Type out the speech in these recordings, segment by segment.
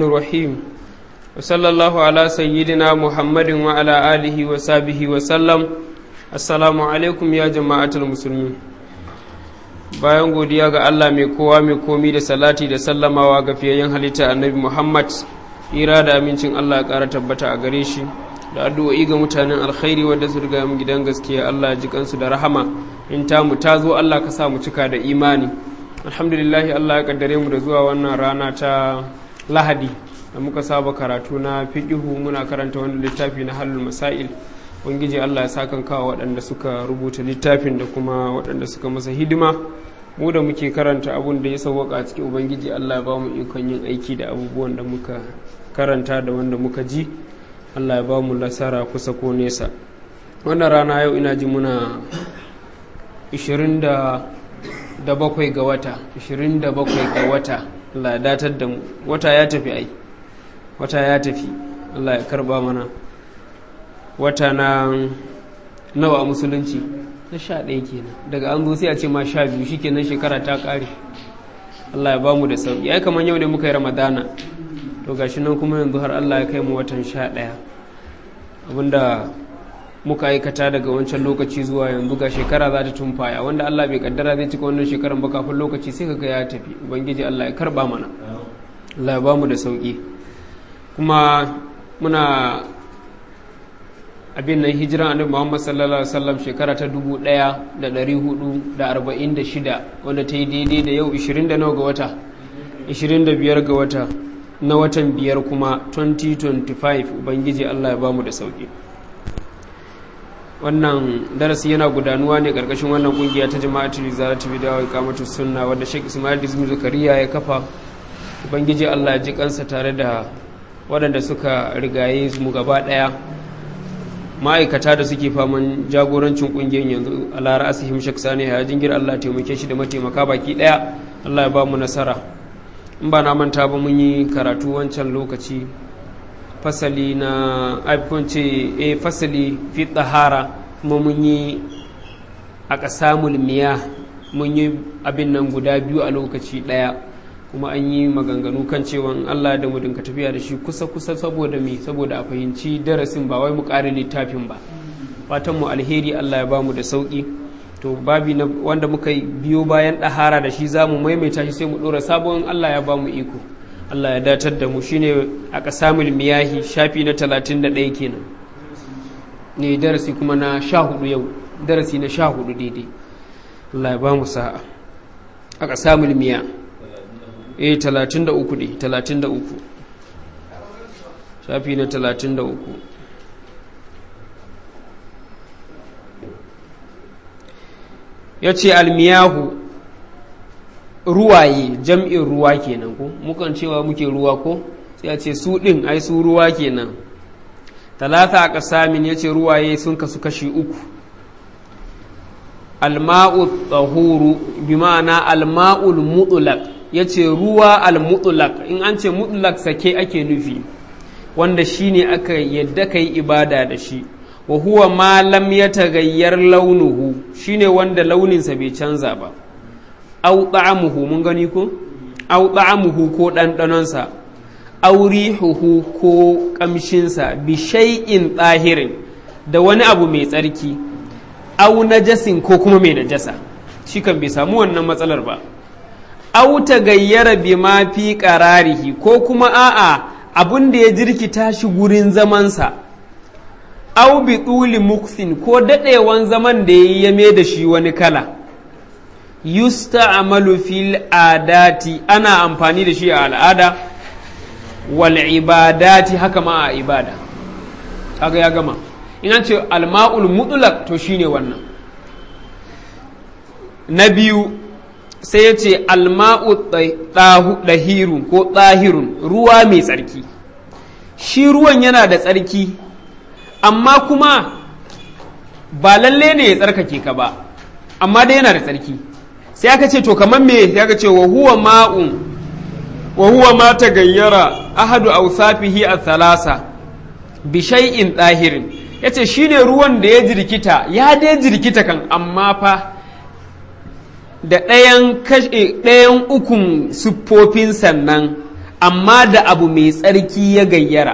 الرحيم وصلى الله على سيدنا محمد وعلى آله وصحبه وسلم السلام عليكم يا جماعة المسلمين bayan godiya ga Allah mai kowa mai komi da salati da sallamawa ga fiyayyen halitta annabi Muhammad ira da amincin Allah ya ƙara tabbata a gare shi da addu'o'i ga mutanen alkhairi wanda su riga mu gidan gaskiya Allah ji kansu da rahama in ta mu ta zo Allah ka sa mu cika da imani alhamdulillah Allah ya kaddare mu da zuwa wannan rana ta Lahadi da muka saba karatu na fiqihu muna karanta wannan littafi na halul masail ubangiji Allah ya sakan kawo waɗanda suka rubuta littafin da kuma waɗanda suka masa hidima mu da muke karanta abun da ya sauwaka a cikin ubangiji Allah ya ba mu ikon yin aiki da abubuwan da muka karanta da wanda muka ji Allah ya ba mu lasara kusa ko nesa wannan rana yau ina ji muna 27 ga wata 27 ga wata Allah ya datar da mu wata ya tafi ai wata ya tafi Allah ya karba mana wata na nawa a musulunci na sha ɗaya kenan daga an zo sai a ce ma sha biyu shi kenan shekara ta ƙare Allah ya ba mu da sauƙi ai kamar yau ne muka yi ramadana to gashi nan kuma yanzu har Allah ya kai mu watan sha ɗaya abinda muka aikata daga wancan lokaci zuwa yanzu ga shekara za ta tumfaya wanda Allah bai kaddara zai cika wannan shekaran ba kafin lokaci sai kaga ya tafi ubangiji Allah ya karba mana Allah ya ba mu da sauƙi kuma muna abin nan hijiran annabi Muhammad sallallahu alaihi wasallam shekara ta 1446 wanda ta yi daidai da yau 20 da nawa ga wata 25 ga wata na watan biyar kuma 2025 ubangiji Allah ya ba mu da sauki wannan darasi yana gudanuwa ne karkashin wannan kungiya ta jama'atul izalatu bid'a wa iqamatu sunna wanda Sheikh Ismail Dizmi Zakariya ya kafa ubangiji Allah ya ji kansa tare da waɗanda suka rigaye mu gaba ɗaya ma'aikata da suke faman jagorancin kungiyar yanzu a lara asihim shek sani ya jingir Allah taimake shi da mataimaka baki ɗaya Allah ya ba mu nasara in ba na manta ba mun yi karatu wancan lokaci fasali na aikunce a fasali fi tsahara kuma mun yi a ƙasamul miya mun yi abin nan guda biyu a lokaci ɗaya kuma an yi maganganu kan cewa Allah da mu dinka tafiya da shi kusa-kusa saboda me saboda a fahimci darasin ba wai mu ƙare littafin ba fatan mu alheri Allah ya bamu da sauki to babi na wanda muka biyo bayan ɗahara da shi za mu maimaita shi sai mu ɗora sabon Allah ya bamu iko Allah ya datar da mu shine a ƙasamul miyahi shafi na talatin da ɗaya kenan ne darasi kuma na sha hudu yau darasi na sha hudu daidai Allah ya bamu sa'a a ƙasamul miya eh talatin da uku ne talatin da uku shafi na talatin da uku ya ce almiyahu ruwaye jam'in ruwa kenan ko mukan cewa muke ruwa ko sai ya ce su ɗin ai su ruwa kenan talata a ƙasamin ya ce ruwaye sun kasu kashi uku alma'u tsahuru bi ma'ana alma'ul mutulak ya ce ruwa al-mutlaq in an ce mutlaq sake ake nufi wanda shi ne aka yadda ka yi ibada da shi wa huwa ma lam ya tagayyar launuhu shi ne wanda launinsa bai canza ba au ta'amuhu mun gani ko au ta'amuhu ko ɗanɗanonsa au rihuhu ko ƙamshinsa bi shay'in tsahirin da wani abu mai tsarki au najasin ko kuma mai najasa shi kan bai samu wannan matsalar ba au ta gayyara bi ma fi ƙararihi ko kuma a'a abun da ya jirkita shi gurin zamansa au bi tsuli muksin ko daɗewan zaman da ya yame da shi wani kala yusta amalu fil adati ana amfani da shi a al'ada wal ibadati haka ma a ibada kaga ya gama in an ce alma'ul mutlaq to shine wannan na biyu sai ya ce alma'u ɗahirun ko ɗahirun ruwa mai tsarki shi ruwan yana da tsarki amma kuma ba lalle ne ya tsarkake ka ba amma dai yana da tsarki sai aka ce to kamar me sai aka ce wa huwa ma'un wa huwa ma ta gayyara ahadu awsafihi a thalasa bi shay'in ɗahirin yace shine ruwan da ya jirkita ya dai jirkita kan amma fa da ɗayan ɗayan ukun siffofin sannan amma da abu mai tsarki ya gayyara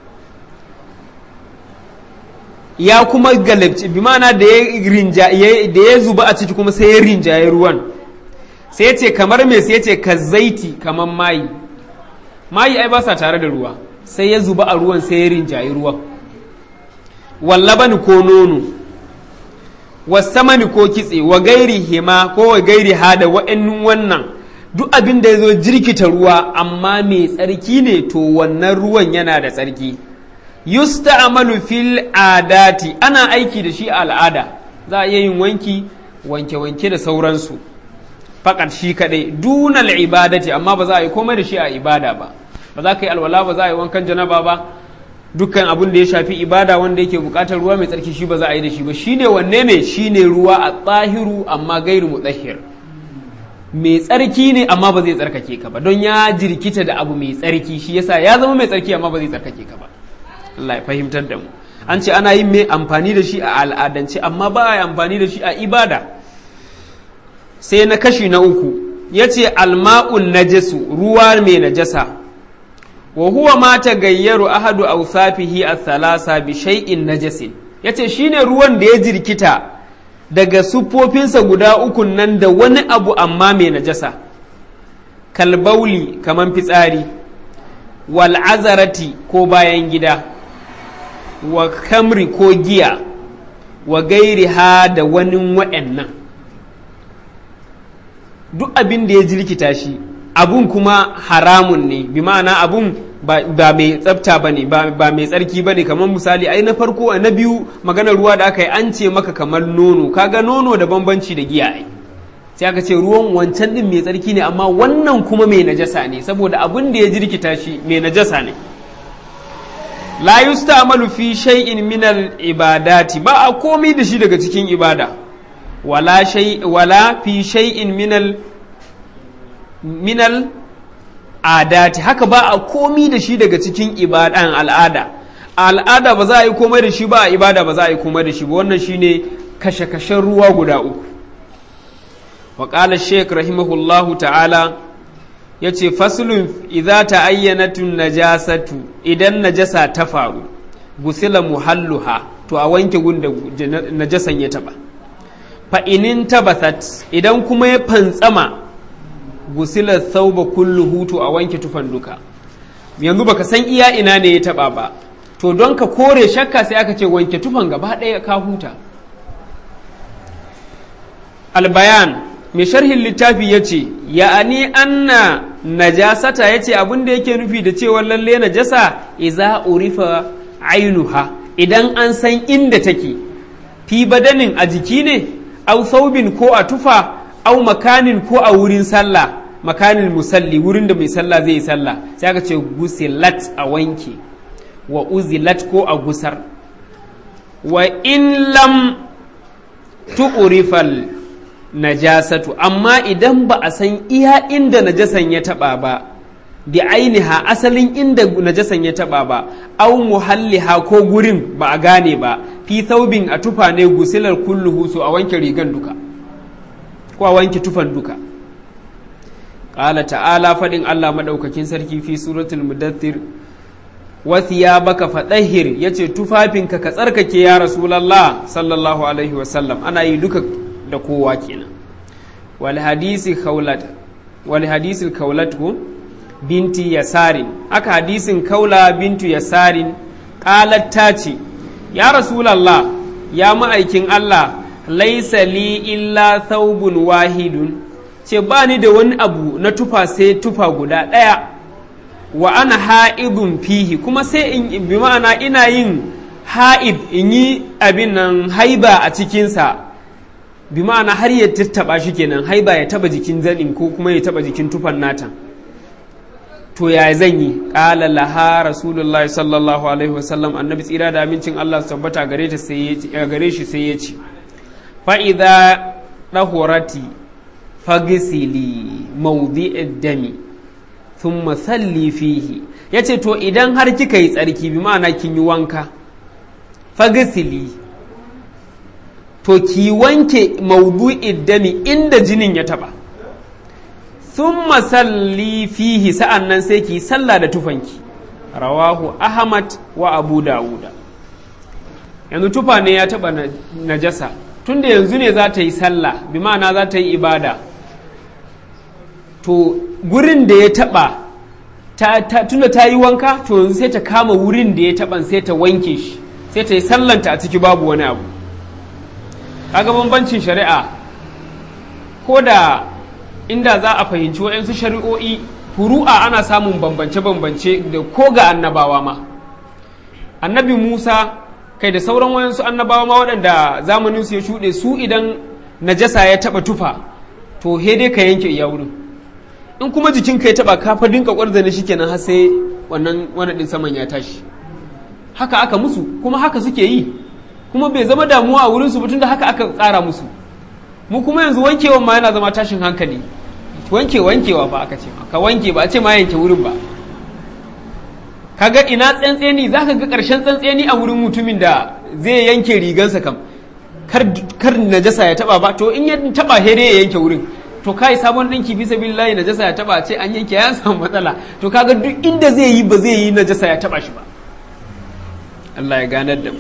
ya kuma galabci bi mana da ya zuba a ciki kuma sai ya rinjaye ruwan sai ya ce kamar me sai ya ce ka zaiti kamar mayi mayi ai ba sa tare da ruwa sai ya zuba a ruwan sai ya rinjaye ruwan wallabani ko nono wasamani ko kitse wa gairi hima ko wa gairi hada wa'annin wannan duk abin da ya zo jirkita ruwa amma mai tsarki ne to wannan ruwan yana da tsarki yusta'malu fil adati ana aiki da shi a al'ada za a iya yin wanki wanke-wanke da sauransu fakat shi kadai dunal ibadati amma ba za a yi komai da shi a ibada ba ba za ka yi alwala ba za a yi wankan janaba ba dukkan abin da ya shafi ibada wanda yake bukatar ruwa mai tsarki shi ba za a yi da shi ba shine wanne ne shine ruwa a tsahiru amma gairu mutahhir mai tsarki ne amma ba zai tsarkake ka ba don ya jirkita da abu mai tsarki shi yasa ya zama mai tsarki amma ba zai tsarkake ka ba Allah ya fahimtar da mu an ce ana yin mai amfani da shi a al'adance amma ba a yi amfani da shi a ibada sai na kashi na uku ya ce alma'un najasu ruwa mai najasa wa huwa ma tagayyaru ahadu awsafihi ath-thalasa bi shay'in najasin yace shine ruwan da ya jirkita daga siffofinsa guda uku nan da wani abu amma mai najasa kalbauli kaman fitsari wal azarati ko bayan gida wa kamri ko giya wa gairi ha da wani wa'annan duk abin da ya jirkita shi abun kuma haramun ne bi ma'ana abun ba mai tsafta ba ne ba mai tsarki ba ne kamar misali ai na farko na biyu maganar ruwa da aka yi an ce maka kamar nono kaga nono da bambanci da giya ai sai aka ce ruwan wancan din mai tsarki ne amma wannan kuma mai najasa ne saboda abun da ya jirkita shi mai najasa ne la yusta'malu fi shay'in min al-ibadati ba a komai da shi daga cikin ibada wala shay wala fi shay'in min al minal adati haka ba a komi da shi daga cikin ibadan al'ada a al'ada ba za a yi komai da shi ba a ibada ba za a yi komai da shi ba wannan shine kashe-kashen ruwa guda uku wa qala shaykh rahimahullahu ta'ala yace faslun idza ta'ayyanatun najasatu idan najasa ta faru gusila muhalluha to a wanke gunda najasan ya taba fa inin tabathat idan kuma ya fantsama gusilar sauba kullu hutu a wanke tufan duka yanzu baka san iya ina ne ya taba ba to don ka kore shakka sai aka ce wanke tufan gaba ɗaya ka huta albayan mai sharhin littafi ya ce ya'ani anna najasata ya ce abin da yake nufi da cewa lalle najasa iza urifa ainuha idan an san inda take fi badanin a jiki ne au saubin ko a tufa au makanin ko a wurin sallah makanin musalli wurin da mai sallah zai yi sallah sai aka ce gusilat a wanke wa uzilat ko a gusar wa in lam tu'rifal najasatu amma idan ba a san iya inda najasan ya taba ba bi ainiha asalin inda najasan ya taba ba au muhalliha ko gurin ba a gane ba fi thawbin a tufa ne gusilar kulluhu su a wanke rigan duka ko a wanke tufan duka ƙala ta'ala faɗin Allah maɗaukakin sarki fi suratul mudaththir wa thiyabaka fadahhir yace tufafinka ka tsarkake ya rasulullah sallallahu alaihi wa sallam ana yi duka da kowa kenan wal hadisi khawlat wal hadisi khawlat ko binti yasarin aka hadisin kaula bintu yasarin qalat ta ce ya rasulullah ya ma'aikin Allah laisa li illa thawbun wahidun ce ba ni da wani abu na tufa sai tufa guda ɗaya wa ana ha'idun fihi kuma sai in bi ma'ana ina yin ha'id in yi abin nan haiba a cikinsa bi ma'ana har ya tattaba shi kenan haiba ya taba jikin zanin ko kuma ya taba jikin tufan nata to ya zan yi ƙala laha rasulullahi sallallahu alaihi wasallam annabi tsira da amincin Allah su tabbata gare shi sai ya ce fa'iza ɗahorati fagisili maudi'id dami sun masalli fihi ya ce to idan har kika yi tsarki bi ma'ana kin yi wanka fagisili to ki wanke maudu'id dami inda jinin ya taba thumma salli fihi sa'an nan sai ki sallah da tufanki rawahu ahmad wa abu dawuda yanzu tufa ne ya taba najasa tunda yanzu ne za ta yi sallah bi ma'ana za ta yi ibada to gurin da ya taba tunda ta yi wanka to yanzu sai ta kama wurin da ya taban sai ta wanke shi sai ta yi sallanta a ciki babu wani abu kaga bambancin shari'a ko da inda za a fahimci waɗansu shari'o'i furu'a ana samun bambance-bambance da ko ga annabawa ma annabi musa kai da sauran wayansu annabawa ma waɗanda zamanin su ya shuɗe su idan najasa ya taɓa tufa to he dai ka yanke iya wurin in kuma jikin ka ya taɓa ka fa dinka ƙwarzane shi kenan har sai wannan wani ɗin saman ya tashi haka aka musu kuma haka suke yi kuma bai zama damuwa a wurin su da haka aka tsara musu mu kuma yanzu wankewan ma yana zama tashin hankali wanke wankewa ba aka ce ka wanke ba a ce ma yanke wurin ba kaga ina tsantseni za ka ga ƙarshen tsantseni a wurin mutumin da zai yanke rigansa kam kar najasa ya taba ba to in ya taba he ya yanke wurin to kai sabon ɗinki bisa billahi najasa ya taba ce an yanke ya samu matsala to kaga duk inda zai yi ba zai yi najasa ya taba shi ba Allah ya ganar da mu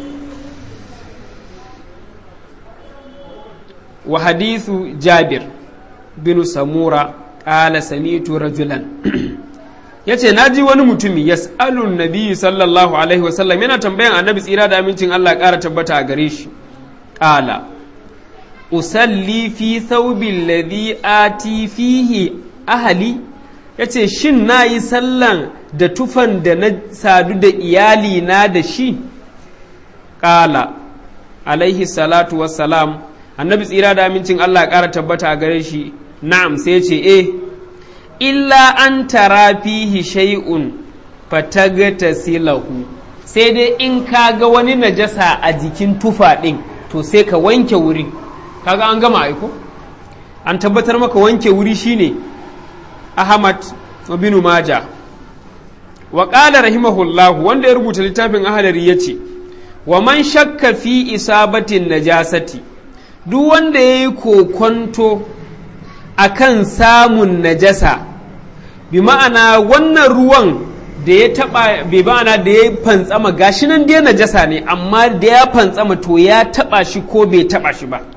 wa hadithu jabir bin samura ƙala samitu rajulan ya ce na ji wani mutumi ya tsalun nabi sallallahu alaihi wasallam yana tambayan annabi tsira da amincin Allah ƙara tabbata a gare shi ƙala usalli fi thawbil ladhi ati fihi ahali ya ce shin na yi sallan da tufan da na sadu da iyali na da shi ƙala alaihi salatu wassalam annabi tsira da amincin Allah ƙara tabbata a gare shi na'am sai ce eh illa an tara fihi shay'un fatagata silahu sai dai in ka ga wani najasa a jikin tufa ɗin to sai ka wanke wuri kaga an gama aiko an tabbatar maka wanke wuri shine ahmad bin maja wa qala rahimahullah wanda ya rubuta littafin ahlari yace wa man shakka fi isabatin najasati duk wanda ya yi kokonto a kan samun najasa bi ma'ana wannan ruwan da ya taba bi ma'ana da ya fantsama gashi nan dai najasa ne amma da ya fantsama to ya taba shi ko bai taba shi ba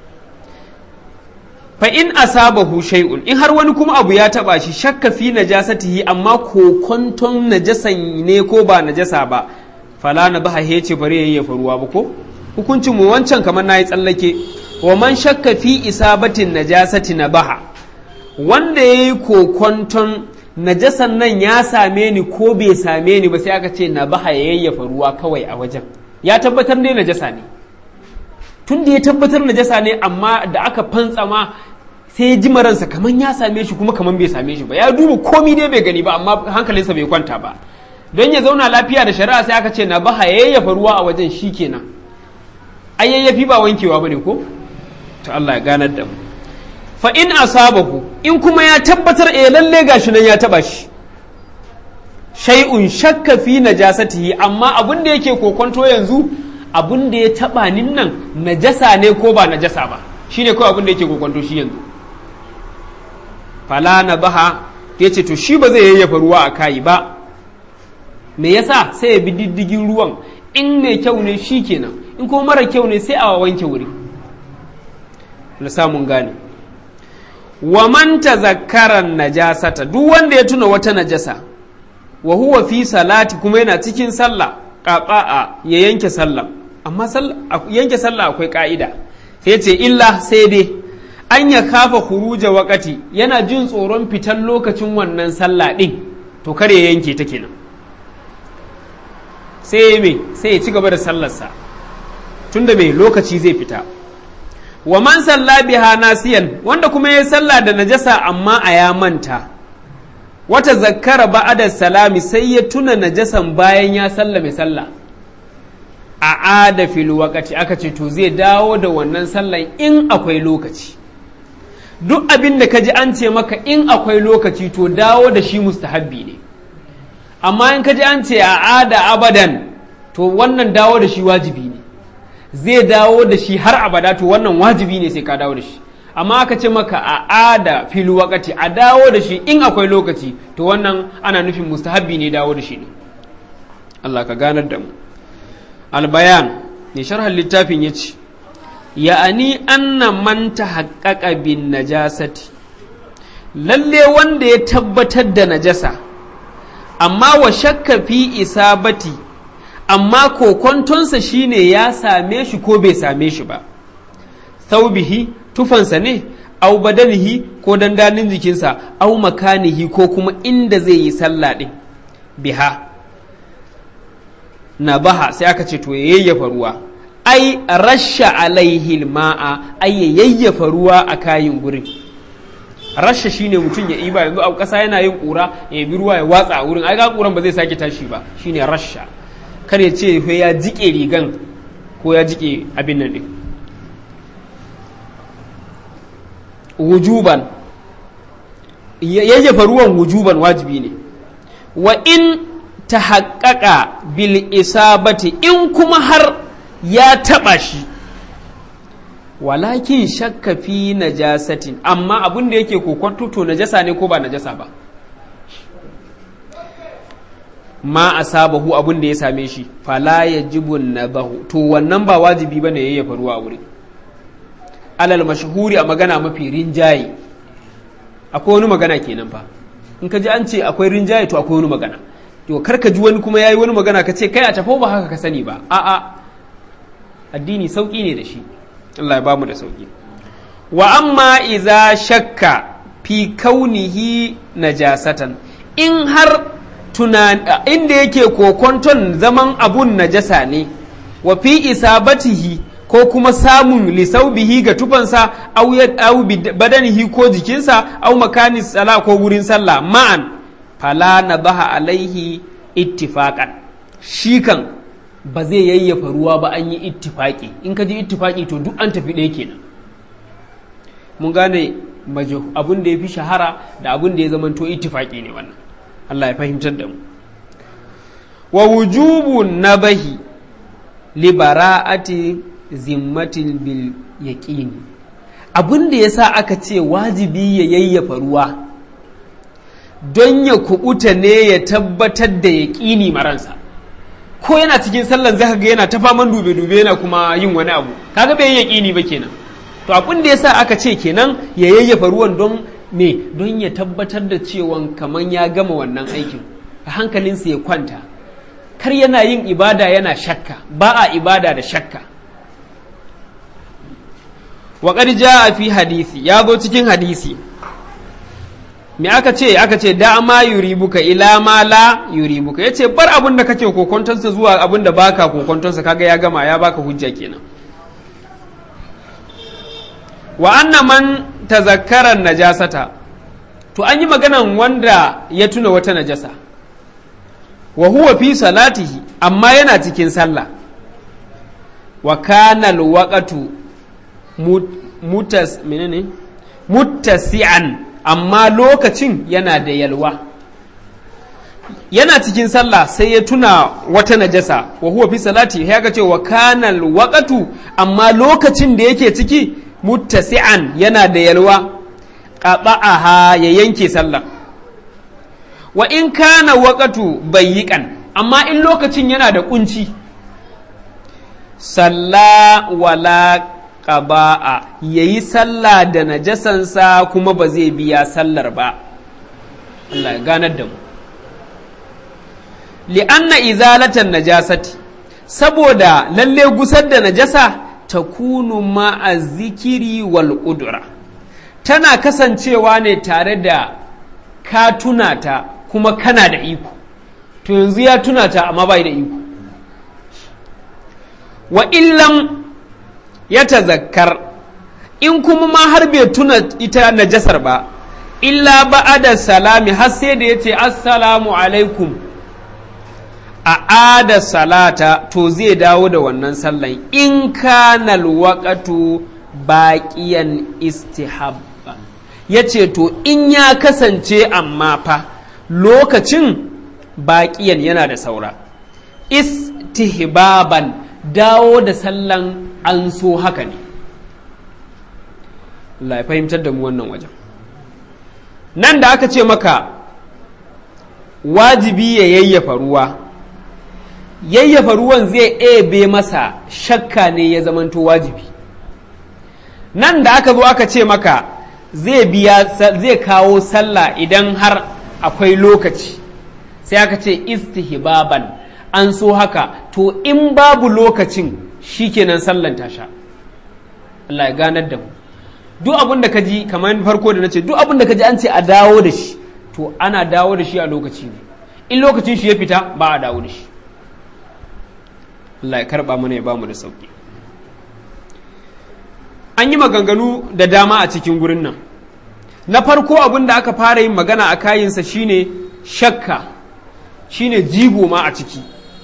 fa in asabahu shay'un in har wani kuma abu ya taba shi shakka fi najasatihi amma kokonton najasan ne ko ba najasa ba fala na baha hece bare yayyafa ruwa ba ko hukuncin mu wancan kamar nayi tsallake wa man shakka fi isabatin najasati na baha wanda ya yi kokonton najasan nan ya same ni ko bai same ni ba sai aka ce na baha ya yayyafa ruwa kawai a wajen ya tabbatar ne najasa ne tun da ya tabbatar najasa ne amma da aka fantsama sai ya ji maransa kamar ya same shi kuma kamar bai same shi ba ya duba komi dai bai gani ba amma hankalinsa bai kwanta ba don ya zauna lafiya da shari'a sai aka ce na baha ya yayyafa ruwa a wajen shi kenan ai yayyafi ba wankewa bane ko to Allah ya ganar da mu fa in asabahu in kuma ya tabbatar eh lalle gashi nan ya taba shi shay'un shakka fi najasatihi amma abin da yake kokonto yanzu abin da ya taba nin nan najasa ne ko ba najasa ba shine kawai abin da yake kokonto shi yanzu fala na baha ya ce to shi ba zai yayyafa ruwa a kayi ba me yasa sai ya bi diddigin ruwan in mai kyau ne shi kenan in kuma mara kyau ne sai a wanke wuri na samun gane wa man tazakkara najasata duk wanda ya tuna wata najasa wa huwa fi salati kuma yana cikin sallah qaqa'a ya yanke sallah amma yanke sallah akwai ka'ida sai ce illa sai dai an ya kafa huruja wakati yana jin tsoron fitan lokacin wannan sallah din to kare ya yanke ta kenan sai me sai ya ci gaba da sallarsa tunda mai lokaci zai fita wa man salla biha nasiyan wanda kuma ya salla da najasa amma a ya manta wata zakkara ba'ada salami sai ya tuna najasan bayan ya sallame sallah a ada fil wakati aka ce to zai dawo da wannan sallan in akwai lokaci duk abin da ka ji an ce maka in akwai lokaci to dawo da shi mustahabbi ne amma in ka ji an ce a ada abadan to wannan dawo da shi wajibi ne zai dawo da shi har abada to wannan wajibi ne sai ka dawo da shi amma aka ce maka a ada fil wakati a dawo da shi in akwai lokaci to wannan ana nufin mustahabbi ne dawo da shi ne Allah ka ganar da mu albayan ne sharhan littafin ya ce ya'ani anna man tahaqqaqa bin najasati lalle wanda ya tabbatar da najasa amma wa shakka fi isabati amma kokontonsa shine ya same shi ko bai same shi ba thaubihi tufansa ne au badanihi ko dandanin jikinsa au makanihi ko kuma inda zai yi sallah ɗin biha na baha sai aka ce to ya yayyafa ruwa ai rasha alaihi ma'a ai ya yayyafa ruwa a kayin gurin rasha shine mutum ya iba yanzu a ƙasa yana yin ƙura ya bi ruwa ya watsa a wurin ai ga ƙuran ba zai sake tashi ba shine rasha kar ya ce ya jike rigan ko ya jike abin nan ɗin wujuban yayyafa ruwan wujuban wajibi ne wa in ta haƙaƙa bil isabati in kuma har ya taɓa shi walakin shakka fi najasatin amma abin da yake kokwanto to najasa ne ko ba najasa ba ma asabahu abin da ya same shi fala yajibun nabahu to wannan ba wajibi bane yayyafa ruwa a wurin alal mashahuri a magana mafi rinjaye akwai wani magana kenan fa in ka ji an ce akwai rinjaye to akwai wani magana to kar ka ji wani kuma yayi wani magana ka ce kai a tafo ba haka ka sani ba a'a addini sauki ne da shi Allah ya bamu da sauki wa amma iza shakka fi kaunihi najasatan in har tunan inda yake kokonton zaman abun najasa ne wa fi isabatihi ko kuma samun lisaubihi ga tufansa au badanihi ko jikinsa au makanin sala ko wurin sallah ma'an fala na baha alaihi ittifaqan shi kan ba zai yayyafa ruwa ba an yi ittifaki in ka ji ittifaki to duk an tafi ɗaya kenan mun gane abin da ya fi shahara da abin da ya zamanto ittifaki ne wannan Allah ya fahimtar da mu wa wujubu nabahi libara'ati zimmatil bil yaqini abin da yasa aka ce wajibi ya yayyafa ruwa don ya kubuta ne ya tabbatar da yaƙini maransa ko yana cikin sallan zaka ga yana ta faman dube dube yana kuma yin wani abu kaga bai yaƙini ba kenan to abin da yasa aka ce kenan ya yayyafa ruwan don me don ya tabbatar da cewa kaman ya gama wannan aikin a hankalinsa ya kwanta kar yana yin ibada yana shakka ba a ibada da shakka wa a fi hadisi ya zo cikin hadisi me aka ce aka ce da ma yuribuka ila ma la yuribuka yace bar abin da kake kokontonsa zuwa abin da baka kokontonsa kaga ya gama ya baka hujja kenan wa anna man tazakkara najasata to an yi maganan wanda ya tuna wata najasa wa huwa fi salatihi amma yana cikin sallah wa kana alwaqatu mutas menene muttasi'an amma lokacin yana da yalwa yana cikin sallah sai ya tuna wata najasa wa huwa fi salati ya ga ce wa kana alwaqatu amma lokacin da yake ciki muttasi'an yana da yalwa qata'aha ya yanke sallah wa in kana waqatu bayyikan amma in lokacin yana da kunci salla wala qaba'a yayi sallah da najasansa kuma ba zai biya sallar ba Allah ya ganar da mu li'anna izalatan najasati saboda lalle gusar da najasa takunu ma'a zikiri wal qudra tana kasancewa ne tare da ka tuna ta kuma kana da iko to yanzu ya tuna ta amma bai da iko wa illam ya tazakkar in kuma ma har bai tuna ita najasar ba illa ba'ada salami har sai da ya ce assalamu alaikum a ada salata to zai dawo da wannan sallan in kana alwaqatu baqiyan istihabba yace to in ya kasance amma fa lokacin baqiyan yana da saura istihbaban dawo da sallan an so haka ne Allah ya fahimtar da mu wannan wajen nan da aka ce maka wajibi ya yayyafa ruwa yayyafa ruwan zai ebe masa shakka ne ya zamanto wajibi nan da aka zo aka ce maka zai biya zai kawo sallah idan har akwai lokaci sai aka ce istihbaban an so haka to in babu lokacin shikenan sallan tasha Allah ya ganar da mu duk abin da ka ji kamar farko da na ce duk abin da ka ji an ce a dawo da shi to ana dawo da shi a lokaci ne in lokacin shi ya fita ba a dawo da shi Allah ya karba mana ya bamu da sauki an yi maganganu da dama a cikin gurin nan na farko abin da aka fara yin magana a kayinsa shine shakka shine jigo ma a ciki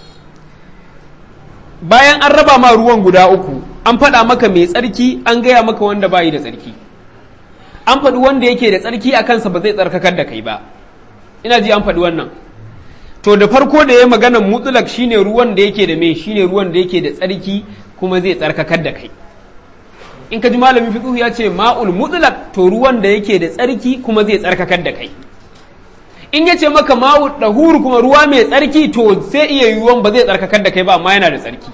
bayan an raba ma ruwan guda uku an faɗa maka mai tsarki an gaya maka wanda bayi da tsarki an faɗi wanda yake da tsarki a kansa ba zai tsarkakar da kai ba ina ji an faɗi wannan to da farko da ya maganan mutulak shine ruwan da yake da me shine ruwan da yake da tsarki kuma zai tsarkakar da kai in ka ji malamin fiqh ya ce ma'ul mutlaq to ruwan da yake da tsarki kuma zai tsarkakar da kai in ya ce maka ma'ul dahur kuma ruwa mai tsarki to sai iya yiwuwan ba zai tsarkakar da kai ba amma yana da tsarki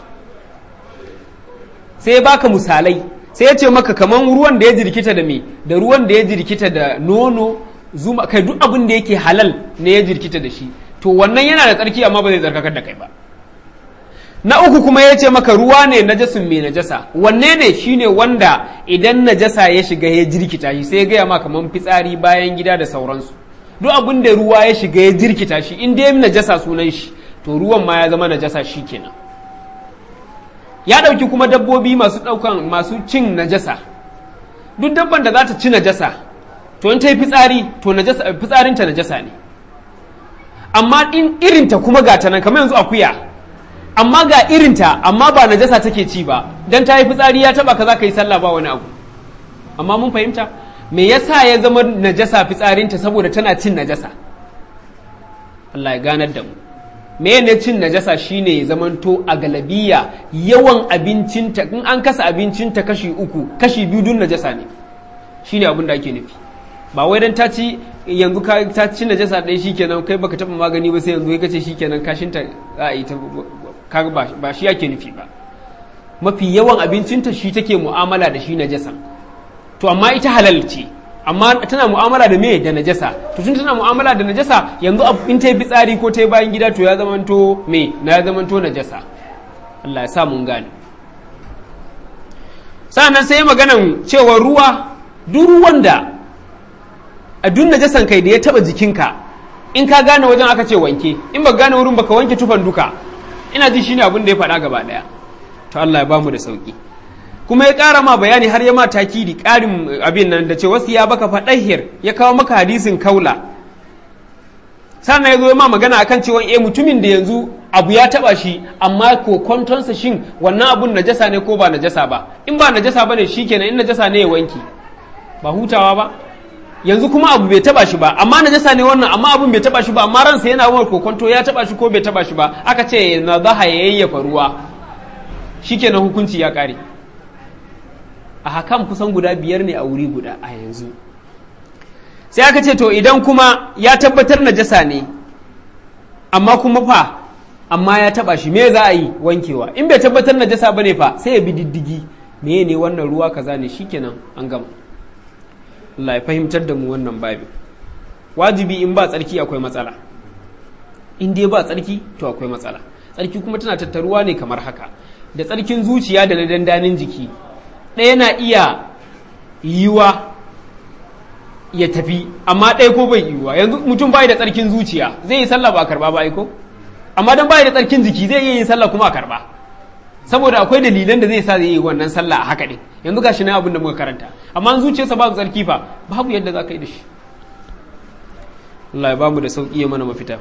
sai baka misalai sai ya ce maka kaman ruwan da ya jirkita da me da ruwan da ya jirkita da nono zuma kai duk abin da yake halal ne ya jirkita da shi to wannan yana da tsarki amma ba zai tsarkakar da kai ba na uku kuma ya ce maka ruwa ne najasin mai najasa wanne ne shine wanda idan najasa ya shiga ya jirkita shi sai ya gaya ma kaman fitsari bayan gida da sauransu duk abin da ruwa ya shiga ya jirkita shi in dai najasa sunan shi to ruwan ma ya zama najasa shi kenan ya ɗauki kuma dabbobi masu ɗaukan masu cin najasa duk dabban da za ta ci najasa to in ta yi fitsari to najasa fitsarinta najasa ne amma in irinta kuma ga ta nan kamar yanzu akuya amma ga irinta amma ba najasa take ci ba dan ta yi fitsari ya taba ka za ka yi sallah ba wani abu amma mun fahimta me yasa ya zama najasa fitsarinta saboda tana cin najasa Allah ya ganar da mu me ne cin najasa shine ya zamanto a galabiya yawan abincinta in an kasa abincinta kashi uku kashi biyu dun najasa ne shine abin da ake nufi ba wai dan ta ci yanzu ka ta ci najasa ɗaya shikenan kai baka taba magani ba sai yanzu kai kace shikenan kashinta za a yi ta kaga ba shi yake nufi ba mafi yawan abincinta shi take mu'amala da shi najasa to amma ita halal ce amma tana mu'amala da me da najasa to tun tana mu'amala da najasa yanzu in ta yi fitsari ko ta yi bayan gida to ya zamanto me na ya zamanto najasa Allah ya sa mun gane sa'annan sai maganan cewa ruwa duk ruwan da a duk najasan kai da ya taba jikinka in ka gane wajen aka ce wanke in ba gane wurin baka wanke tufan duka ina ji shine abin da ya faɗa gaba ɗaya to Allah ya bamu da sauki kuma ya ƙara ma bayani har ya ma takidi ƙarin abin nan da ce wasu ya baka faɗahir ya kawo maka hadisin kaula sannan ya zo ya ma magana akan cewa eh mutumin da yanzu abu ya taba shi amma ko kwantonsa shin wannan abun najasa ne ko ba najasa ba in ba najasa bane shikenan in najasa ne ya wanki ba hutawa ba yanzu kuma abu bai taba shi ba amma najasa ne wannan amma abun bai taba shi ba amma ransa yana wani kokonto ya taba shi ko bai taba shi ba aka ce na zaha ya yayyafa ruwa shikenan hukunci ya kare a hakan kusan guda biyar ne a wuri guda a yanzu sai aka ce to idan kuma ya tabbatar najasa ne amma kuma fa amma ya taba shi me za a yi wankewa in bai tabbatar najasa bane fa sai ya bi diddigi me ne wannan ruwa kaza ne shikenan an gama Allah ya fahimtar da mu wannan babin wajibi in ba tsarki akwai matsala in dai ba tsarki to akwai matsala tsarki kuma tana tattaruwa ne kamar haka da tsarkin zuciya da na dandanin jiki ɗaya na iya yiwa ya tafi amma ɗaya ko bai yiwa yanzu mutum bai da tsarkin zuciya zai yi sallah ba a karba ba aiko amma dan bai da tsarkin jiki zai iya yin sallah kuma a karba saboda akwai dalilan da zai sa zai yi wannan sallah a haka ɗin yanzu ga shi na abin da muka karanta amma zuciyarsa babu tsarki fa babu yadda za ka yi da shi Allah ya bamu da sauƙi ya mana mafita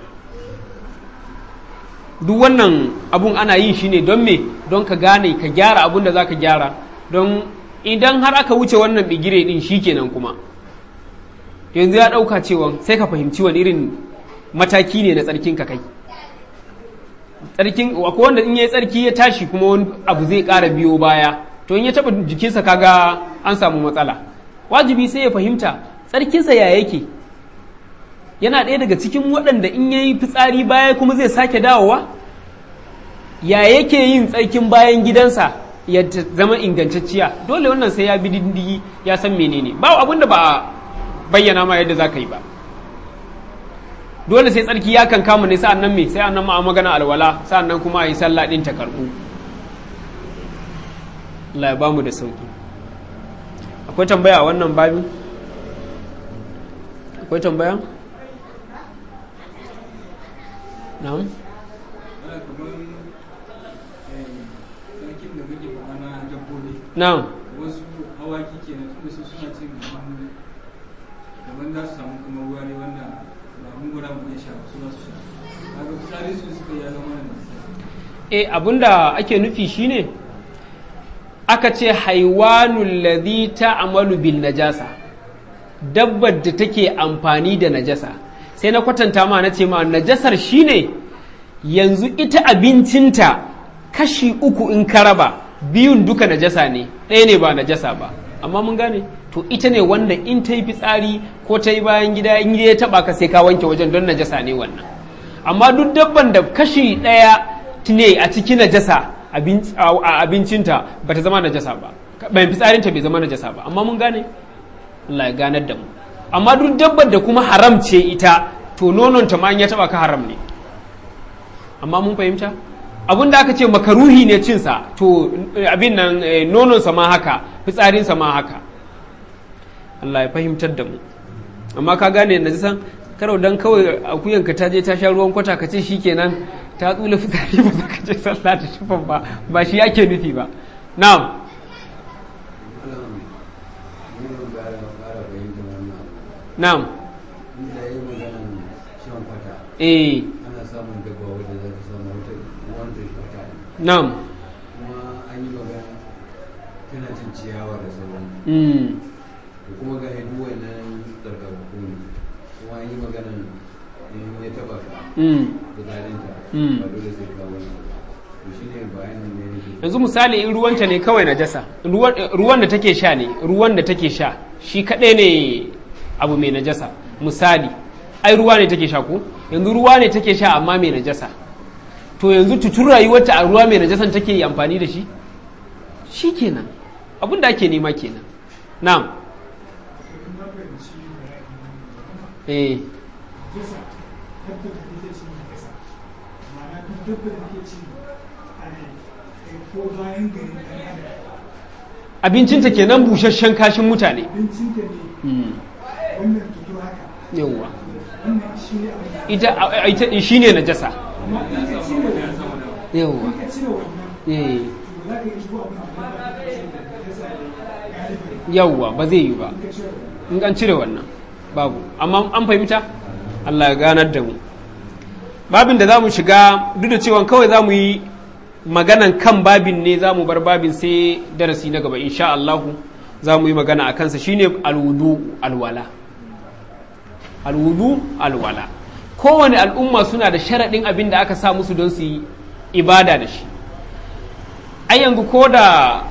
duk wannan abun ana yin shi ne don me don ka gane ka gyara abun da za ka gyara don idan har aka wuce wannan bigire din shi kenan kuma yanzu ya ɗauka cewa sai ka fahimci wani irin mataki ne na tsarkin ka kai tsarkin akwai wanda in ya yi tsarki ya tashi kuma wani abu zai ƙara biyo baya to in ya taɓa jikinsa kaga an samu matsala wajibi sai ya fahimta tsarkinsa ya yake yana ɗaya daga cikin waɗanda in ya yi fitsari baya kuma zai sake dawowa ya yake yin tsarkin bayan gidansa ya zama ingantacciya dole wannan sai ya bi diddigi ya san menene ba abin da ba a bayyana ma yadda za ka yi ba dole sai tsarki ya kan kama ne sa'an nan me sai annan ma magana alwala sa'an nan kuma a yi sallah ɗin ta karɓu Allah ya bamu da sauki akwai tambaya a wannan babin akwai tambaya na'am na'am wasu hawaki ke na tunda su suna cin gaban gaban za su samu kuma ruwa ne wanda ba mun gura mu iya sha su za su sha kaga fitsari su suka ya zama da e abinda ake nufi shine aka ce haiwanul ladhi ta'malu bin najasa dabbar da take amfani da najasa sai na kwatanta ma na ce ma najasar shine yanzu ita abincinta kashi uku in ka raba biyun duka najasa ne ɗaya ne ba najasa ba amma mun gane to ita ne wanda in ta yi fitsari ko ta yi bayan gida in ya taba ka sai ka wanke wajen don najasa ne wannan amma duk dabban da kashi ɗaya ne a cikin najasa a abincinta ba ta zama najasa ba bayan fitsarinta bai zama najasa ba amma mun gane Allah ya ganar da mu amma duk dabbar da kuma haram ce ita to nononta ma in ya taba ka haram ne amma mun fahimta abin da aka ce makaruhi ne cinsa to abin nan nononsa ma haka fitsarinsa ma haka Allah ya fahimtar da mu amma ka gane na san karau dan kawai akuyanka ta je ta sha ruwan kwata ka ce shikenan ta tsula fitsari ba za ka je sallah da shufan ba ba shi yake nufi ba na'am na'am eh ana samun dabba wadda za ta samu wata wanda kwata na'am kuma an yi magana tana cin ciyawa da sauran mm. da kuma ga hidu wannan tsarkakakku ne kuma an yi magana in ya taba ka Mm. fitsarinta Mm. ba dole sai ka wani to shi ne bayanin ne yake yanzu misali in ruwanta ne kawai najasa ruwan ruwan da take sha ne ruwan da take sha shi kaɗai ne abu mai najasa misali ai ruwa ne take sha ko yanzu ruwa ne take sha amma mai najasa to yanzu tutun rayuwarta a ruwa mai najasan take yi amfani da shi shi kenan abin da ake nema kenan na'am eh abincinta kenan busasshen kashin mutane Mm. yawwa ita a- a- ita shi ne najasa yawwa eh yawwa ba zai yi ba in an cire wannan babu amma an fahimta Allah ya ganar da mu babin da za mu shiga duk da cewa kawai za mu yi maganan kan babin ne za mu bar babin sai darasi na gaba insha Allahu za mu yi magana a kansa shine alwudu alwala alwudu alwala kowane al'umma suna da sharaɗin abin da aka sa musu don su yi ibada da shi ai yanzu ko da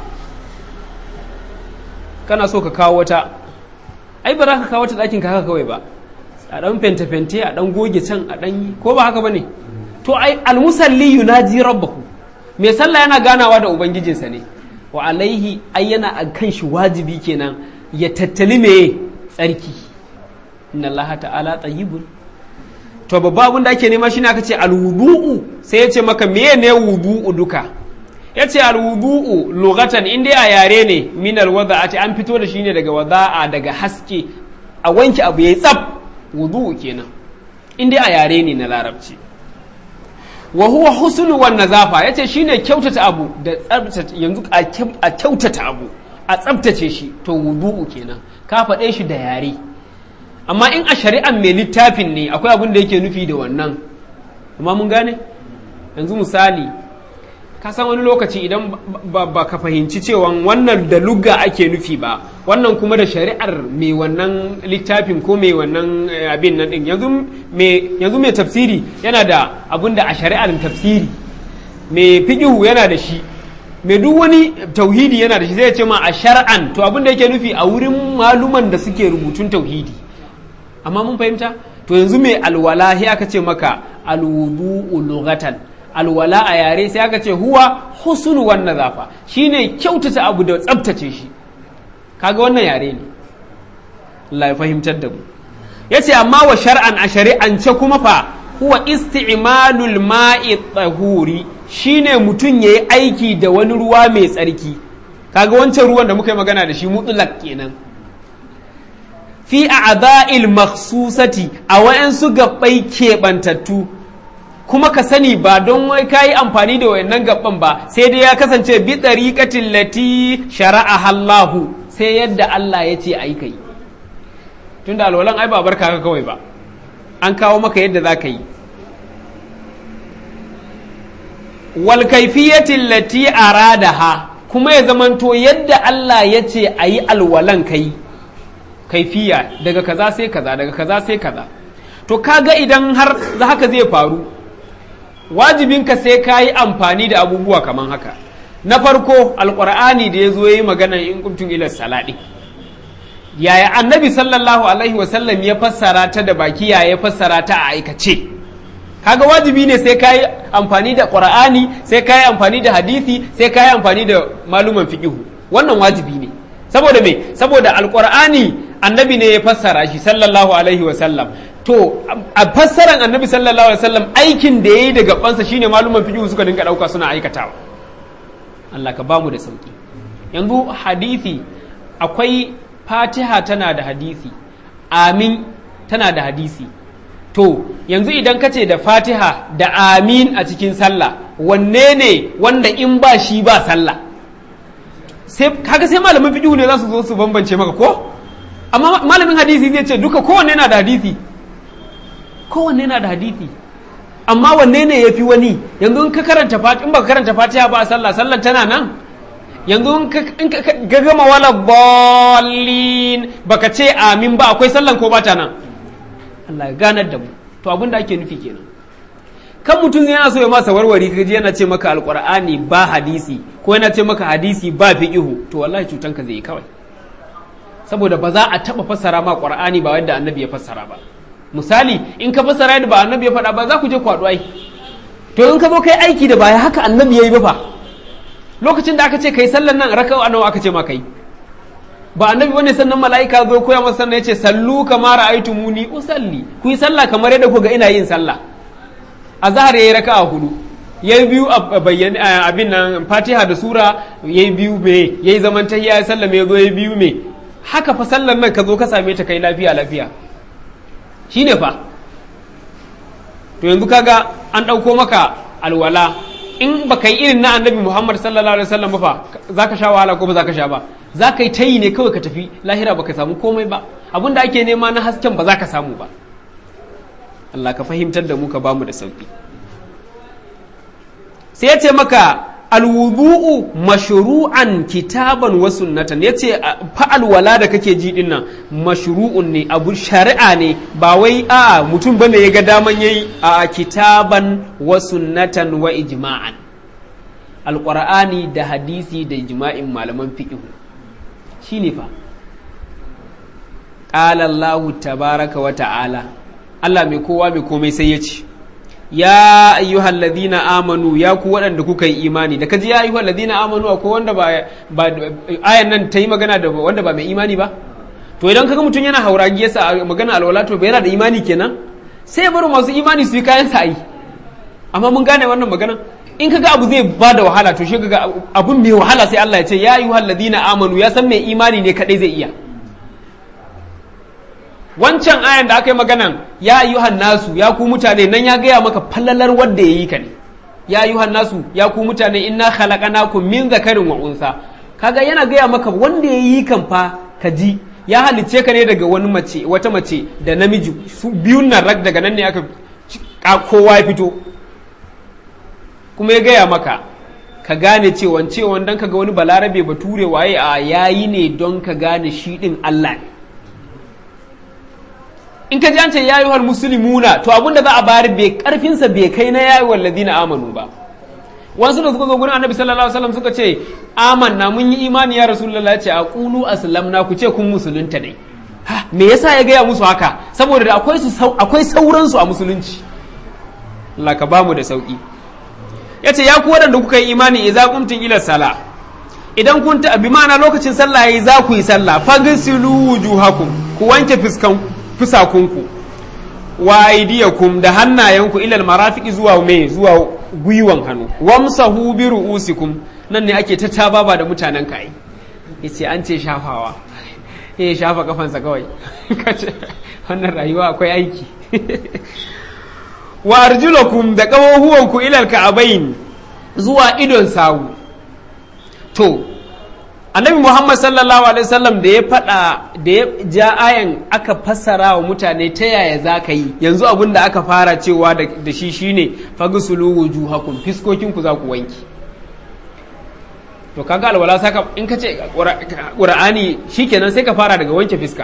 kana so ka kawo wata ai ba za ka kawo wata ɗakin ka haka kawai ba a ɗan fente-fente a ɗan goge can a ɗan yi ko ba haka ba ne to ai almusalli yunaji rabbahu mai sallah yana ganawa da ubangijinsa ne wa alaihi ai yana a kan shi wajibi kenan ya tattali me tsarki inna allaha ta'ala tayyibun to babba abin da ake nema shine aka ce alwudu'u sai ya ce maka meye ne wudu'u duka ya ce alwudu'u lugatan in dai a yare ne min alwada'ati an fito da shi ne daga wada'a daga haske a wanke abu yayi tsaf wudu'u kenan in dai a yare ne na larabci wa huwa husnu wan nazafa yace shine kyautata abu da tsabtace yanzu a kyau- a kyautata abu a tsabtace shi to wudu'u kenan ka faɗe shi da yare amma in a shari'an mai littafin ne akwai abin da yake nufi da wannan amma mun gane yanzu misali ka san wani lokaci idan ba, ba ka fahimci cewa wannan da lugga ake nufi ba wannan kuma da shari'ar mai wannan littafin ko mai wannan eh, abin nan din yanzu mai yanzu mai tafsiri yana da abin da a shari'ar tafsiri mai fiqihu yana da shi mai duk wani tauhidi yana da shi zai ce ma a shar'an to abin da yake nufi a wurin maluman da suke rubutun tauhidi amma mun fahimta to yanzu mai alwala sai aka ce maka alwudu lughatan alwala a yare sai aka ce huwa husnu wan nazafa shine kyautata abu da tsabtace shi kaga wannan yare ne Allah ya fahimtar da mu yace amma wa shar'an a shari'ance kuma fa huwa isti'malul ma'i tahuri shine mutum yayi aiki da wani ruwa mai tsarki kaga wancan ruwan da muka yi magana da shi mutlaq kenan fi a'dha'il makhsusati a wayansu gabbai keɓantattu kuma ka sani ba don wai ka yi amfani da wayannan gabban ba sai dai ya kasance bi tsariƙatin lati shara'a Allahu sai yadda Allah ya ce ai kai tunda alwalan ai ba barka ka kawai ba an kawo maka yadda za ka yi wal kaifiyatin lati aradaha kuma ya zamanto yadda Allah ya ce a yi alwalan kai kaifiya daga kaza sai kaza daga kaza sai kaza to kaga idan har haka zai faru wajibinka sai ka yi amfani da abubuwa kamar haka na farko alkur'ani da ya zo ya yi magana in kuntum ila saladi yaya annabi sallallahu alaihi wasallam ya fassara ta da baki yaya ya fassara ta a aikace kaga wajibi ne sai ka yi amfani da qur'ani sai ka yi amfani da hadisi sai ka yi amfani da maluman fiqihu wannan wajibi ne saboda me saboda alkur'ani annabi ne ya fassara shi sallallahu alaihi wasallam to a fassaran annabi sallallahu alaihi wasallam aikin da yayi da gabansa shine maluman fiqh suka dinga dauka suna aikatawa Allah ka bamu da sauki yanzu hadisi akwai fatiha tana da hadisi amin tana da hadisi to yanzu idan ka ce da fatiha da amin a cikin sallah wanne ne wanda in ba shi ba sallah sai kaga sai malamin fiqh ne za su zo su bambance maka ko amma malamin hadisi zai ce duka kowanne na da hadisi kowanne na da hadisi amma wanne ne ya fi wani yanzu in ka karanta fatiha in baka karanta fatiha ba a sallah sallan tana nan yanzu in ka gama wala ballin baka ce amin ba akwai sallan ko bata nan Allah ya ganar da mu to abin da ake nufi kenan kan mutum yana so ya masa warware kaji yana ce maka alqur'ani ba hadisi ko yana ce maka hadisi ba fiqihu to wallahi cutanka zai yi kawai saboda ba za a taba fassara ma qur'ani ba wanda annabi ya fassara ba misali in ka fassara yadda ba annabi ya faɗa ba za ku je kwaɗo ai to in ka zo kai aiki da baya haka annabi ya yi ba fa lokacin da aka ce kai sallan nan raka'a nawa aka ce ma kai ba annabi bane sannan mala'ika zo koya masa sannan yace sallu kama ra'aytumuni usalli ku yi sallah kamar yadda ku ga ina yin sallah azhar yayi raka'a hudu yayi biyu a bayyana abin nan fatiha da sura yayi biyu me yayi zaman tahiyya ya sallame ya zo yayi biyu me haka fa sallan nan ka zo ka same ta kai lafiya lafiya shi ne fa to yanzu kaga an ɗauko maka alwala in ba ka yi irin na annabi muhammad sallallahu alaihi wasallam ba fa za ka sha wahala ko ba za ka sha ba za ka yi tayi ne kawai ka tafi lahira ba ka samu komai ba abin da ake nema na hasken ba za ka samu ba Allah ka fahimtar da mu ka bamu da sauki sai ya ce maka alwudu'u mashru'an kitaban wa sunnatan yace fa alwala da kake ji din nan mashru'un ne abu shari'a ne ba wai a mutum bane ya ga daman yayi a kitaban wa sunnatan wa ijma'an alqur'ani da hadisi da ijma'in malaman fiqh shine fa qala Allah tabaraka wa ta'ala Allah mai kowa mai komai sai ya ce ya ayyuhal ladina amanu ya ku waɗanda kuka yi imani da kaji ya ayyuhal ladina amanu akwai wanda ba ba ayan nan ta yi magana da wanda ba mai imani ba to idan kaga mutum yana hauragi yasa magana alwala to yana da imani kenan sai ya bar masu imani su yi kayan sa ai amma mun gane wannan magana in kaga abu zai ba da wahala to shi kaga abun mai wahala sai Allah ya ce ya ayyuhal ladina amanu ya san mai imani ne kadai zai iya wancan ayan da aka yi maganan ya ayyuhan nasu ya ku mutane nan ya gaya maka fallalar wanda ya yi ka ne ya ayyuhan nasu ya ku mutane inna khalaqnakum min zakarin wa unsa kaga yana gaya maka wanda ya yi kan fa ka ji ya halicce ka ne daga wani mace wata mace da namiji su biyun nan rak daga nan ne aka kowa ya fito kuma ya gaya maka ka gane cewa cewa dan ka ga wani balarabe bature waye a yayi ne don ka gane shi din Allah ne in ka ji an ce yayi muslimuna to abin da za a bayar bai karfinsa bai kai na yayi ladina amanu ba wasu da suka zo gurin annabi sallallahu alaihi wasallam suka ce amanna mun yi imani ya rasulullahi ya ce aqulu aslamna ku ce kun musulunta ne ha me yasa ya gaya musu haka saboda da akwai su akwai sauran su a musulunci Allah ka bamu da sauki yace ya ku wadanda kuka yi imani idza qumtum ila sala idan kun ta bi ma'ana lokacin sallah yayi za ku yi sallah fagsilu wujuhakum ku wanke fiskan fusakunku wa aidiyakum da hannayenku ilal marafiqi zuwa me zuwa gwiwan hannu wamsahu bi ru'usikum nan ne ake ta tababa da mutanen kai yace an ce shafawa eh shafa kafansa kawai kace wannan rayuwa akwai aiki wa arjulakum da kawohuwanku ilal ka'abain zuwa idon sawu to annabi muhammad sallallahu alaihi wasallam da ya faɗa da ya ja ayan aka fassara wa mutane ta yaya za ka yi yanzu abin da aka fara cewa da shi shine fagsulu wujuhakum fiskokinku za ku wanki to kaga alwala saka in ka ce qur'ani shikenan sai ka fara daga wanke fiska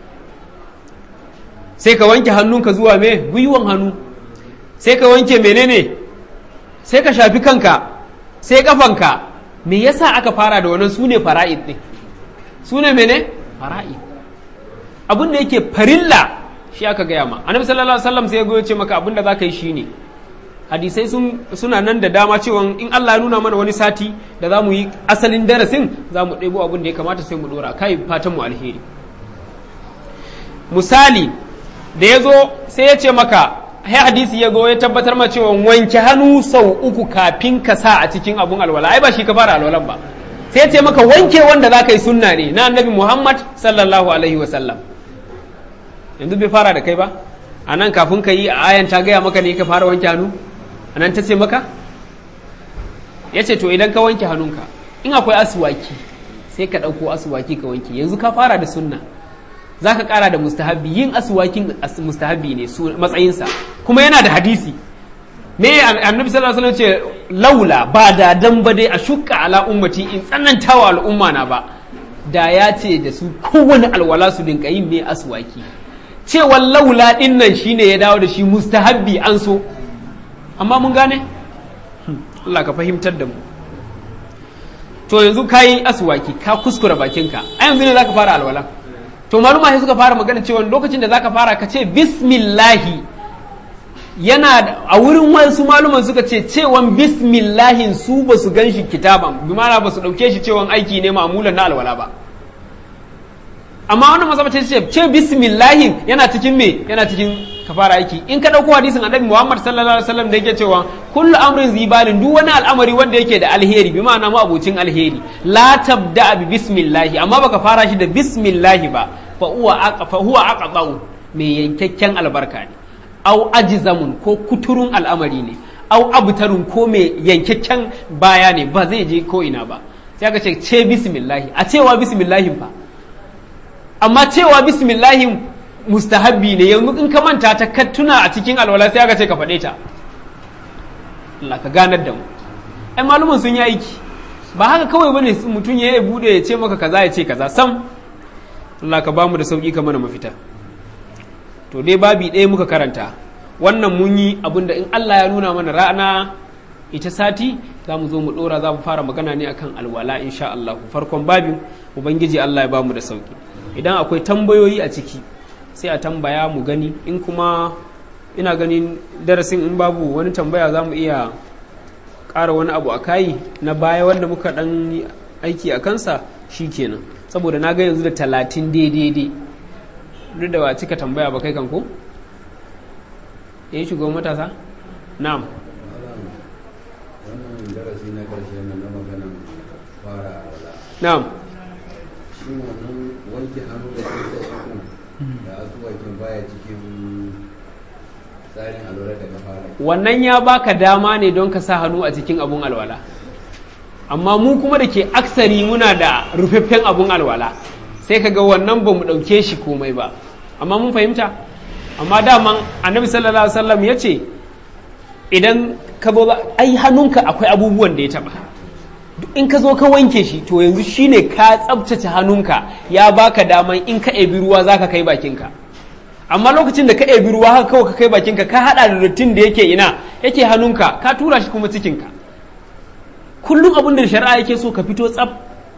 sai ka wanke hannunka zuwa me gwiwon hannu sai ka wanke menene sai ka shafi kanka sai kafanka me yasa aka fara da wannan sune fara'id din sune mene fara'id abin da yake farilla shi aka gaya ma annabi sallallahu alaihi wasallam sai ya goyo ce maka abin da zaka yi shine hadisai sun suna nan da dama cewa in Allah ya nuna mana wani sati da za mu yi asalin darasin za mu ɗebo abin da ya kamata sai mu ɗora kai fatan mu alheri misali da ya zo sai ya ce maka hai hadisi ya go ya tabbatar ma cewa wanke hannu sau uku kafin ka sa a cikin abun alwala ai ba shi ka fara alwalan ba sai ya ce maka wanke wanda za ka yi sunna ne na annabi muhammad sallallahu alaihi wa sallam yanzu bai fara da kai ba a nan kafin ka yi a ayan ta gaya maka ne ka fara wanke hannu a nan ta ce maka ya ce to idan ka wanke hannunka in akwai asuwaki sai ka ɗauko asuwaki ka wanke yanzu ka fara da sunna za ka ƙara da mustahabbi yin asuwakin mustahabbi ne matsayinsa kuma yana da hadisi me annabi sallallahu alaihi wasallam ce laula ba da dan ba dai a shukka ala ummati in tsananta wa al'umma na ba da ya ce da su kowane alwala su dinka yin me aswaki cewa laula din nan shine ya dawo da shi mustahabbi an so amma mun gane Allah ka fahimtar da mu to yanzu kayi aswaki ka kuskura bakinka a yanzu ne zaka fara alwala to maluma sai suka fara magana cewa lokacin da zaka fara ka ce bismillahi yana a wurin wasu maluman suka ce cewan bismillahin su ba su gan shi kitaban bi mana ba su ɗauke shi cewan aiki ne ma'amulan na alwala ba amma wannan mazaba ce ce ce bismillahin yana cikin me yana cikin kafara aiki in ka ɗauko hadisin annabi Muhammad sallallahu alaihi wasallam da yake cewa kullu amrin zibalin duk wani al'amari wanda yake da alheri bi ma'ana mu abocin alheri la tabda bi bismillahi amma baka fara shi da bismillahi ba fa huwa fa huwa aqdau mai yankakken albarka ne au ajizamun ko kuturun al'amari ne au abtarun ko mai yankakken baya ne ba zai je ko ina ba sai aka ce ce bismillahi a cewa bismillahi fa amma cewa bismillahi mustahabbi ne yanzu in ka manta ta ka tuna a cikin alwala sai aka ce ka faɗe ta Allah ka ganar da mu ai malumin sun yi aiki ba haka kawai bane mutum ya bude ya ce maka kaza ya ce kaza sam Allah ka bamu da sauki ka mana mafita to dai babi ɗaya muka karanta wannan mun yi abinda in Allah ya nuna mana rana ita sati za mu zo mu ɗora za mu fara magana ne akan alwala insha Allah farkon babin ubangiji Allah ya bamu da sauki idan akwai tambayoyi a ciki sai a tambaya mu gani in kuma ina ganin darasin in babu wani tambaya za mu iya ƙara wani abu a kayi na baya wanda muka ɗan aiki a kansa shi kenan saboda na ga yanzu da talatin daidai duk da ba cika tambaya ba kai kan ko ya yi shugaban matasa na'am wannan darasi na karshe na na maganan fara alwala na'am shi wannan wanke hannu da kusa uku da asuwakin baya cikin tsarin alwala da ka fara wannan ya baka dama ne don ka sa hannu a cikin abun alwala amma mu kuma da ke aksari muna da rufaffen abun alwala sai ka ga wannan ba mu ɗauke shi komai ba amma mun fahimta amma daman annabi sallallahu alaihi wasallam ya ce idan ka zo ai hannunka akwai abubuwan da ya taba duk in ka zo ka wanke shi to yanzu shine ka tsabtace hannunka ya baka daman in ka ebi ruwa zaka kai bakinka amma lokacin da ka ebi ruwa haka kawai ka kai bakinka ka hada da dattin da yake ina yake hannunka ka tura shi kuma cikinka kullum abin da shari'a yake so ka fito tsaf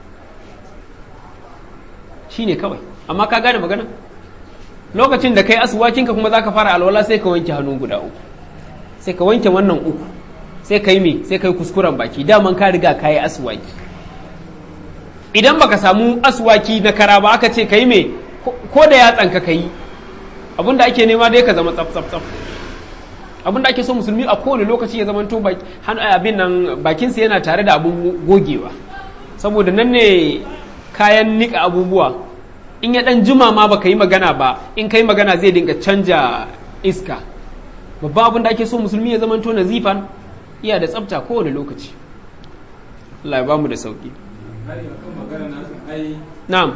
shine kawai amma ka gane magana lokacin da kai asuwakinka kuma za ka fara alwala sai ka wanke hannu guda uku sai ka wanke wannan uku sai ka yi me sai ka yi kuskuren baki daman ka riga ka yi asuwaki idan baka samu asuwaki na kara ba aka ce ka yi me ko da yatsanka ka yi abinda ake nema dai ka zama tsaf tsaf tsaf abinda ake so musulmi a kowane lokaci ya zama to abin nan bakinsa yana tare da abin gogewa saboda nan ne kayan nika abubuwa in ya dan juma ma baka yi magana ba in kai magana zai dinga canja iska babban abin da ake so musulmi ya zamanto nazifan iya da tsafta kowane lokaci Allah ya ba mu da sauki na'am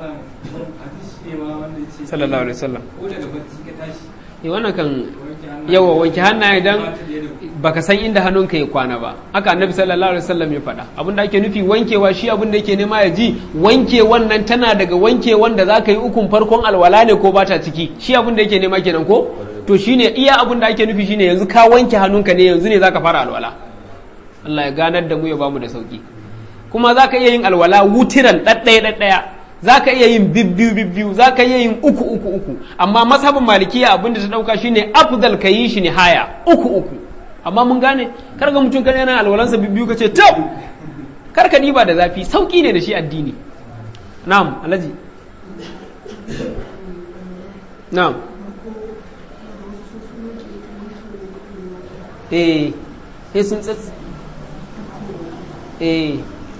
sallallahu alaihi wasallam eh wannan kan yawa wanke hannaye dan baka san inda hannunka ya kwana ba haka annabi sallallahu alaihi wasallam ya faɗa abin da ake nufi wankewa shi abin da yake nema ya ji wanke wannan tana daga wanke wanda zaka yi ukun farkon alwala ne ko bata ciki shi abin da yake nema kenan ko to shine iya abin da ake nufi shine yanzu ka wanke hannunka ne yanzu ne zaka fara alwala Allah ya ganar da mu ya bamu da sauki kuma zaka iya yin alwala wutiran ɗaɗɗaya ɗaɗɗaya za ka iya yin bibbiyu bibbiyu za ka iya yin uku uku uku amma mazhabin malikiya abinda ta dauka shine afdal ka yi shi ne haya uku uku amma mun gane kar ga mutum kan yana alwalansa bibbiyu ka ce tab kar ka diba da zafi sauki ne da shi addini na'am alhaji na'am eh eh sun tsats eh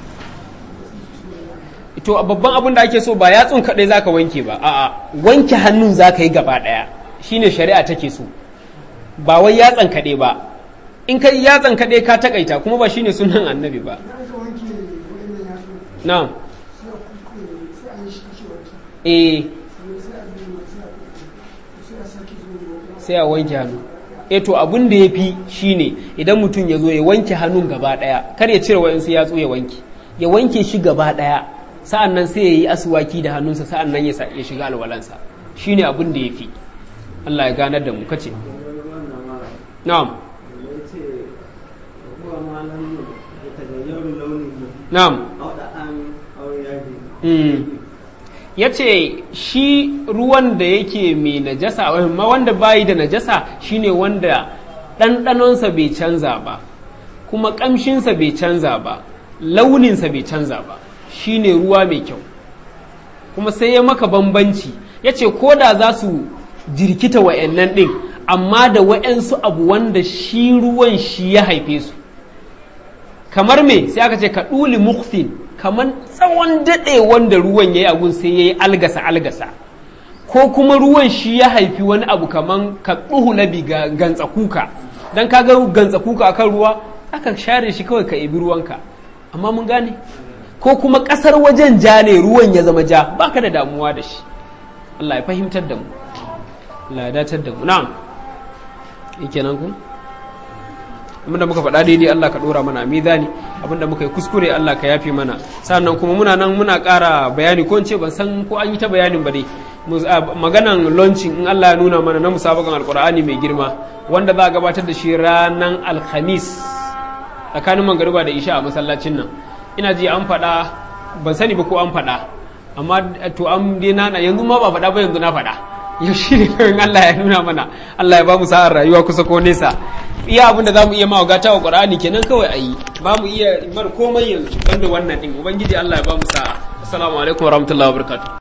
to babban abin da ake so ba yatsun kaɗai zaka wanke ba a'a wanke hannun zaka yi gaba ɗaya shine shari'a take so ba wai yatsan kaɗai ba in kai yatsan kaɗai ka takaita kuma ba shine sunan annabi ba na'am eh sai a wanke hannu e to abin da ya fi shine idan mutum ya zo ya wanke hannun gaba ɗaya kar ya cire wa'insu yatsu ya wanke ya wanke shi gaba ɗaya sa'an nan sai ya yi asuwaki da hannunsa sa'an nan ya shiga alwalansa shi ne abin da ya fi Allah ya ganar da mu kace na'am na'am ya ce shi ruwan da yake mai najasa ma wanda bayi da najasa shine wanda ɗanɗanonsa bai canza ba kuma ƙamshinsa bai canza ba launinsa bai canza ba shine ruwa mai kyau kuma sai ya maka bambanci ya ce ko da za su jirkita wa'annan ɗin amma da wa'yansu abu wanda shi ruwan shi ya haife su kamar me sai aka ce ka ɗuli mukfin kamar tsawon daɗe wanda ruwan ya yi agun sai ya yi algasa algasa ko kuma ruwan shi ya haifi wani abu kamar ka ɗuhu labi ga gantsa kuka don ka ga gantsa kuka akan ruwa aka share shi kawai ka ibi ruwanka amma mun gane ko kuma ƙasar wajen ja ne ruwan ya zama ja baka da damuwa da shi Allah ya fahimtar da mu Allah ya datar da mu na'am yake nan ku abinda muka faɗa daidai Allah ka ɗora mana a mizani abinda muka yi kuskure Allah ka yafe mana sannan kuma muna nan muna ƙara bayani ko ce ban san ko an yi ta bayanin ba dai maganan launching in Allah ya nuna mana na musabakan alkur'ani mai girma wanda za a gabatar da shi ranar alhamis tsakanin mangariba da isha a masallacin nan ina ji an faɗa ban sani ba ko an faɗa amma to an dai na yanzu ma ba faɗa ba yanzu na faɗa yau shi ne kawai Allah ya nuna mana Allah ya ba mu sa'ar rayuwa kusa ko nesa iya abin da za mu iya mawa gata wa ƙur'ani kenan kawai a yi ba mu iya mar komai yanzu banda wannan ɗin ubangiji Allah ya ba mu sa'a assalamu alaikum warahmatullahi wabarakatuh